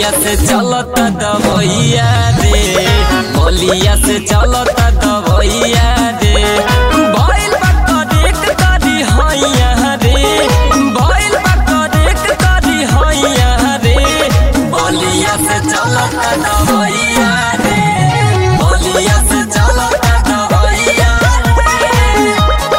बोलिया से चलता दवैया रे बोलिया से चलता दवैया रे भइल बा करेक करी हैया रे भइल बा करेक करी हैया रे बोलिया से चलता दवैया रे बोलिया से चलता दवैया रे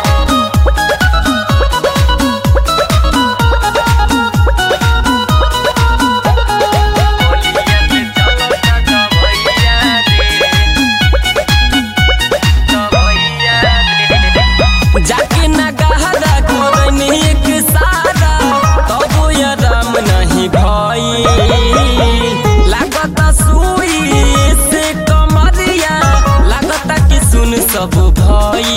जाके न गहरा करनी एक सारा तबो या राम नहीं भाई लागता सुई से कमरिया लागता कि सुन सब भाई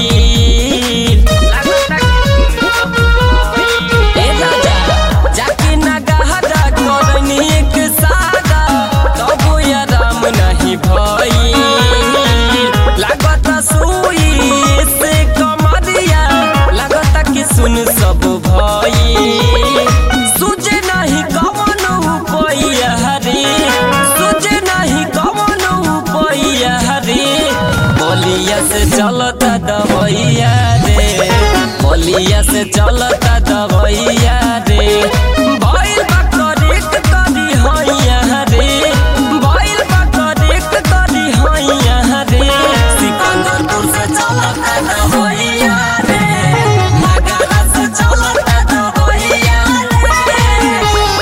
ए राजा, जाके न गहरा करनी एक सारा तबो या राम नहीं भाई लागता सुई से कमरिया लागता कि सुन सब भाई सुझे नहीं कवन उपाया हरे सुझे नहीं कवन उपाया हरे बोलिया से चलता दवैया रे बोलिया से चलता दवैया रे भइल बा करेक करी हैया रे भइल बा करेक करी हैया रे सिकंदरपुर से चलता दवैया रे नगरा से चलता दवैया रे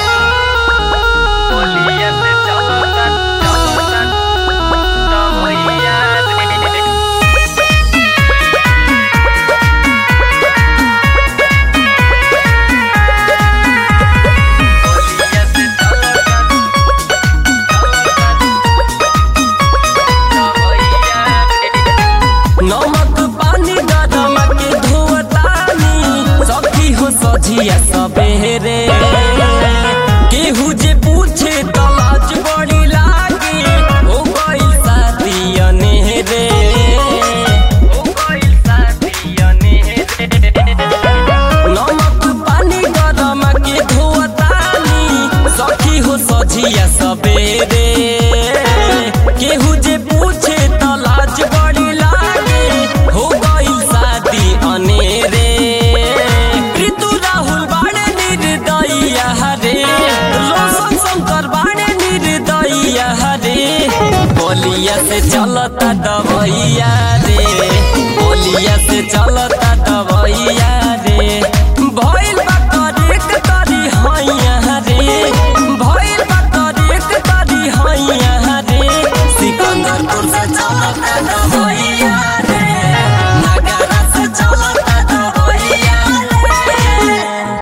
बोलिया से चलता चलता दवैया रे बोलिया से चलता नमक पानी गरम के धोतानी सखी हो सझिया सबेरे केहू जे पूछे त लाज बड़ी लागे हो गइल शादी अनेरे हो गइल शादी अनेरे नमक पानी गरम के धोतानी सखी हो सझिया सबेरे केहू जे पूछे त लाज बड़ी लागे हो गइल शादी अनेरे ऋतु राहुल बाड़े निर्दयिया हरे रोशन शंकर बाड़े निर्दयिया हरे बोलिया से चलता दवैया रे बोलिया से चलता दवैया रे भइल बा करेक करी हैया